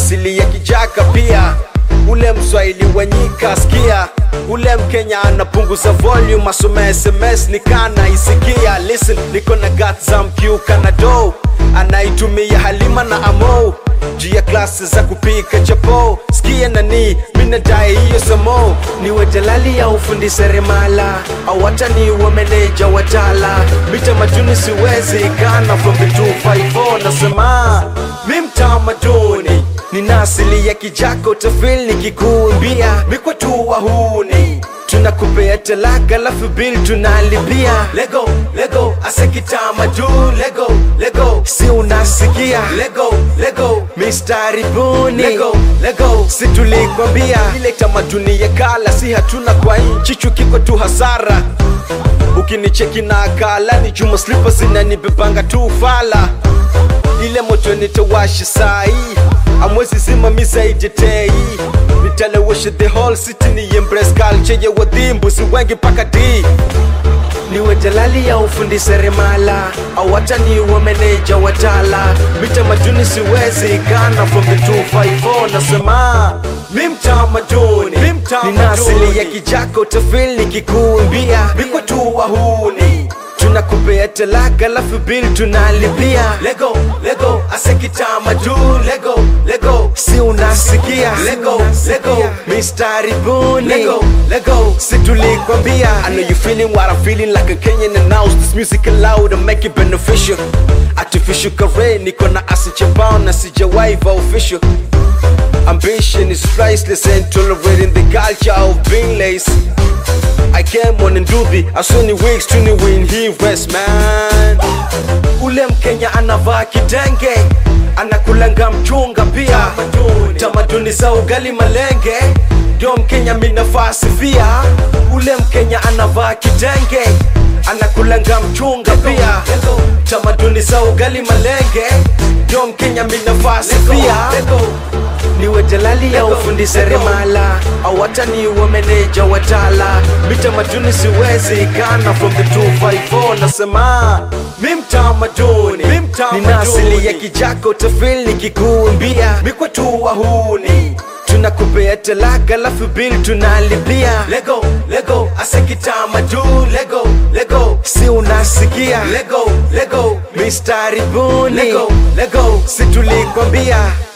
asili ya kijaka pia ule mswahili wenyika skia ule mkenya anapunguza volume asome sms nikana isikia listen niko na gat za mkiuka na do anaitumia halima na amo juu ya klasi za kupika chapo skia nani minadai hiyo samo niwe jalali ya ufundi seremala au hata niwe meneja watala mitamaduni siwezi kana from the 254 nasema mi mtamaduni nina asili ya kijako tafil nikikuimbia mikwa tu wahuni tunakupea talaka lafu bil tunalipia lego lego asekitamaduni lego lego si unasikia lego lego mistari buni lego lego si tulikwambia ile tamaduni ya kala si hatuna kwa nchi chukiko tu hasara ukinicheki na akala ni chuma slipa zinanibebanga tu fala ile moto nitawashi sai amwezi simamiza ijetei nitalewesha the whole city ni embrace culture ya wadhimbu si wengi paka d niwe jalali ya ufundi seremala au hata niwe meneja watala mitamaduni siwezi kana from the 254 nasema mi mtamaduni nina asili ya kijako tafil nikikuimbia mikwa tu wahuni tunakupea talaka lafu bil tunalipia lego lego asekitamaduni lego lego si unasikia lego lego mistari buni lego lego si tulikwambia I know you feeling what I'm feeling like a Kenyan announce this music aloud and make it beneficial artificial career niko na asi chambao na sijawaiva official Ambition is priceless and tolerating the culture of being lazy I came on nduthi asoni weeks tuni win he rest man ule mkenya anavaa kitenge anakulanga mchunga pia tamaduni za ugali malenge ndio mkenya minafasi pia ule mkenya anavaa kitenge anakulanga mchunga pia tamaduni za ugali malenge ndio mkenya minafasi pia niwe jalali ya ufundi seremala au hata niwe meneja watala mitamaduni siwezi kana from the 254 nasema mi mtamaduni nina asili ya kijako tafil nikikuimbia mikwa tu wahuni tunakupea talaka lafu bil tunalipia lego lego asekitamaduni lego lego si unasikia lego lego mistari buni lego lego si tulikwambia